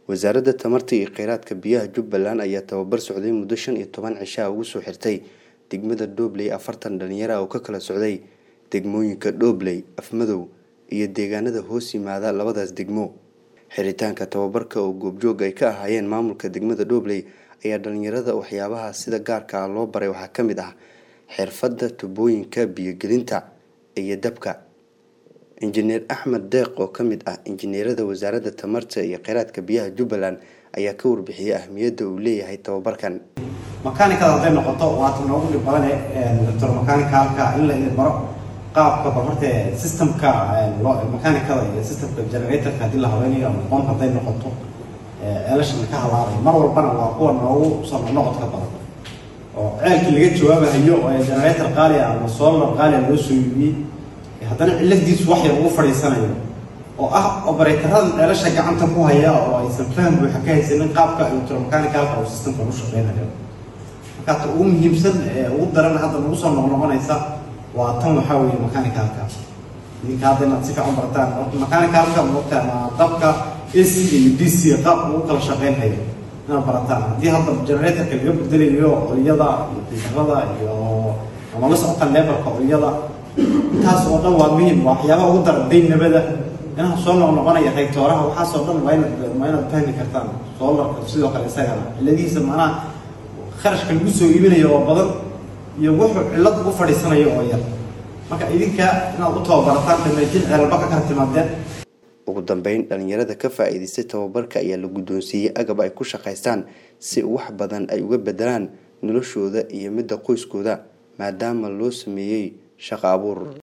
wasaaradda tamarta iyo kheyraadka biyaha jubbaland ayaa tababar socday muddo shan iyo toban cishaa ugu soo xirtay degmada dhobley afartan dhalinyaro ah oo ka kala socday degmooyinka dhobley afmadow iyo deegaanada hoos yimaada labadaas degmo xiritaanka tababarka oo goobjoog ay ka ahaayeen maamulka degmada dhobley ayaa dhalinyarada waxyaabaha sida gaarka ah loo baray waxaa ka mid ah xirfadda tubooyinka biyogelinta iyo dabka injineer axmed deeq oo ka mid ah injineerada wasaaradda tamarta iyo kheyraadka biyaha jubbaland ayaa ka warbixiyey ahmiyadda uu leeyahay tababarkan makanikada hadday noqoto waata noogu dhib badane doctor makanicalka in la idin baro qaabka bal horta systemka makanikada iyo systemka generatorka haddii la haweynayo ama qom hadday noqoto elashan ka halaabay mar walbana waa kuwa noogu soo noqodka badan oo ceelkii laga jawaabahayo oo generator qaali ah ama solar qaali ah loo soo iibiyey haddana ciladiisu wax yar ugu fadhiisanayo oo ah obareetarada ceelasha gacanta ku haya oo aysan faham buuxa ka haysanin qaabka electromechanical oo systemka u shaqeynayo marka ugu muhiimsan ee ugu daran hadda nagu soo noqnoqonaysa waa tan waxaa weeye mechanicalka idinka hadda inaad si fiican barataan mechanicalka moogta ama dabka ac iyo d c qaabka ugu kala shaqeynhayo inaad barataan haddii hadda generatorka laga bedelayo olyada iyo filterada iyo ama la socota levelka olyada intaas oo dhan waa muhiim waa waxyaabaha ugu dara daynabada inaad soo noqnoqonaya raytooraha waxaasoo dhan waa inaad waa inaad fahmi kartaan soolarka sidoo kale isagana ciladihiisa macnaha kharashka lagu soo iibinayo oo badan iyo wuxuu cillad ugu fadhiisanayo oo yar marka idinka inaad u tababarataan damaajin ceelba ka kala timaadeen ugu dambeyn dhalinyarada ka faa-iidaystay tababarka ayaa la guddoonsiiyey agab ay ku shaqaystaan si wax badan ay uga bedelaan noloshooda iyo midda qoyskooda maadaama loo sameeyey shaqo abuur